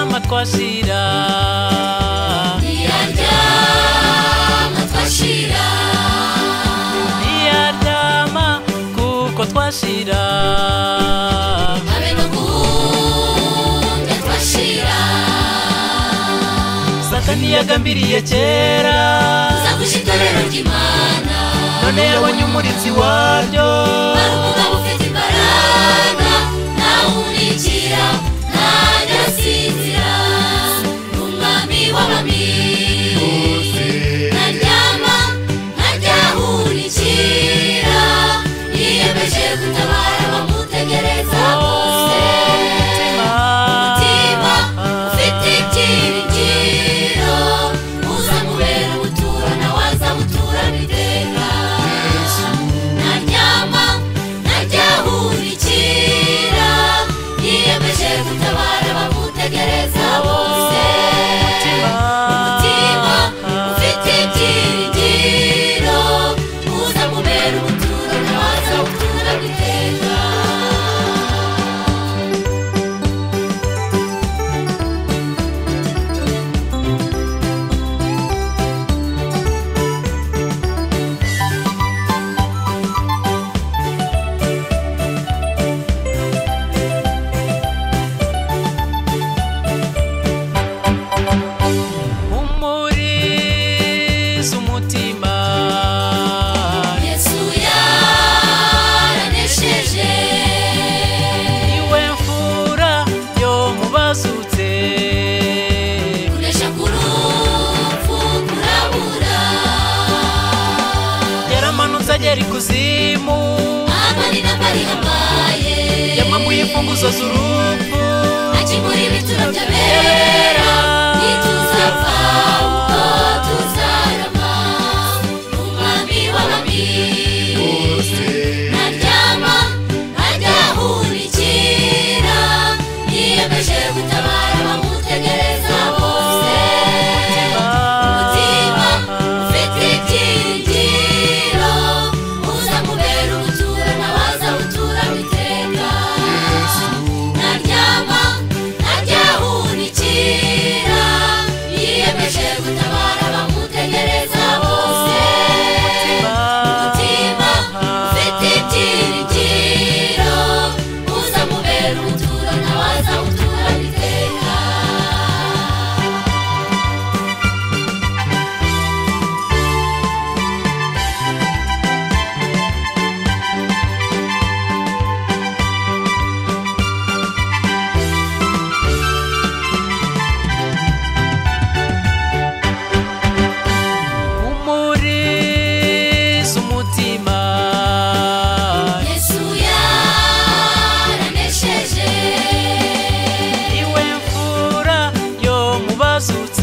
twashira ntiyaryama twashira ntiyaryama kuko twashira habe no guhunga twashira satani yagambiriye kera uzaguje itorero ry'imana none yabonye umurinzi waryo hari umugabo ufite imbaraga ntawunikira ntajyasinzira ni umwami w'abami ntaryama ntajyahunikira yiyemeje gutabara abamutegereza bose mutima ufite ibyiringiro uzamubera ubutura nawe azabuturana iteka ntaryama ntajyahunikira yiyemeje gutabara bamutegereza bose mutima ufite ibyiringiro uzamubera ubutura nawe azabuturana iteka umuriza umutima Yesu yaranesheje niwe mfura yo mu bazutse kunesha k'urupfu kurabura yaramanutse agera ikuzimu amani n'amari yabaye yamamuye imfunguzo z'urupfu akimura ibituro by'abera ntituzapfa kuko tuzarama umwami w'abami ntaryama ntajyahunikira yiyemeje gutabara abamutegereza bose mutima ufite ibyiringiro uzamubera ubutura nawe azabutura iteka ntaryama ntajyahunikira yiyemeje gutabara abamutegereza bose mutima ufite ibyiringiro uzamubera ubutura nawe azabutura iteka umuriza umutima Yesu yaranesheje niwe mfura yo mu bazutse